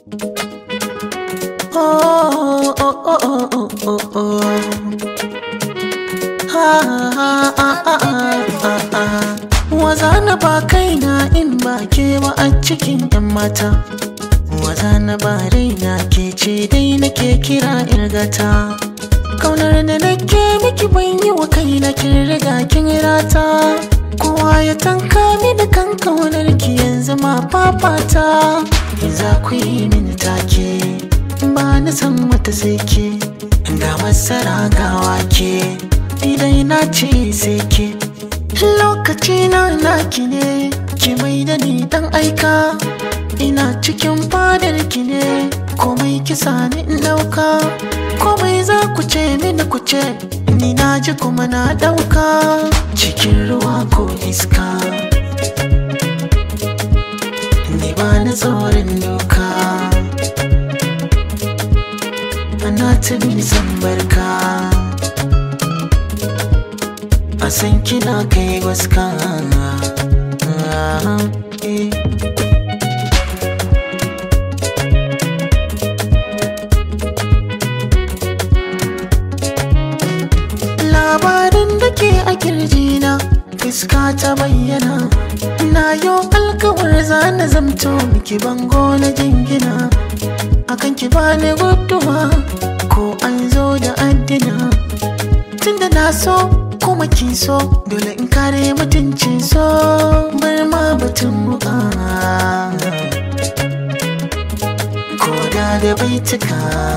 Oh, oh, oh, oh, oh, oh, oh. Ha, ha, ha, ha, ha, ha. Waza na ba kaina in ba ke ba a cikin 'yan mata. Waza na ba raina ke ce dai nake kira irgata. Kaunar da nake miki ban yi wa kaina kin riga kin rata. Kowa ya tanka mini kan kaunar ki yanzu ma fafata. Za ku yi mini take. ba na san wata sai ke ga masara ga wake idan na ce sai ke lokaci na naki ne ki mai da ni dan aika ina cikin fadar ki ne komai kisa ni in dauka komai za ku ce mini ku ce ni na ji kuma na dauka cikin ruwa ko iska ni ba na tsoron doka na tuni san barka a san kina kai waska labarin da ke a kirjina fuska ta bayyana na yau alkawar zana zamto miki bango na jingina akan ki bani guduwa ko an zo da addina tunda na so kuma kin so dole in kare mutuncin so bar ma batun muka ko da da baituka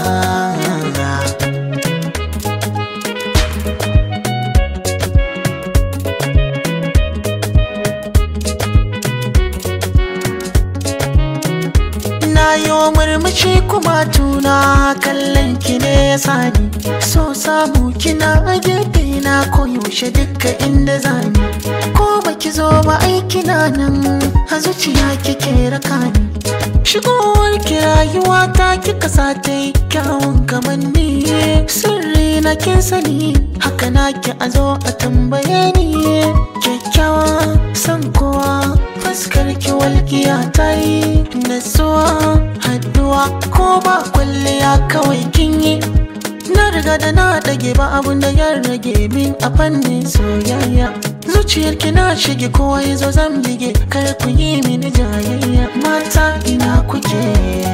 na yi murmushi kuma tuna kallon ki ne ya sani so samu kina a gefe na koyaushe duka inda zani ko baki zo ba aiki na nan a zuciya kike raka ni shigowar ki rayuwa ta kika sa ta yi kyawun kamanni sirri na kin sani haka na ki a zo a tambaye ni kyakkyawa san kowa fuskar ki walƙiya ta yi natsuwa haduwa ko ba kwalliya kawai kin yi na riga da na dage ba abun da ya rage min a fannin soyayya zuciyar ki na shige kowa ya zo zan bige kar ku yi mini jayayya mata ina kuke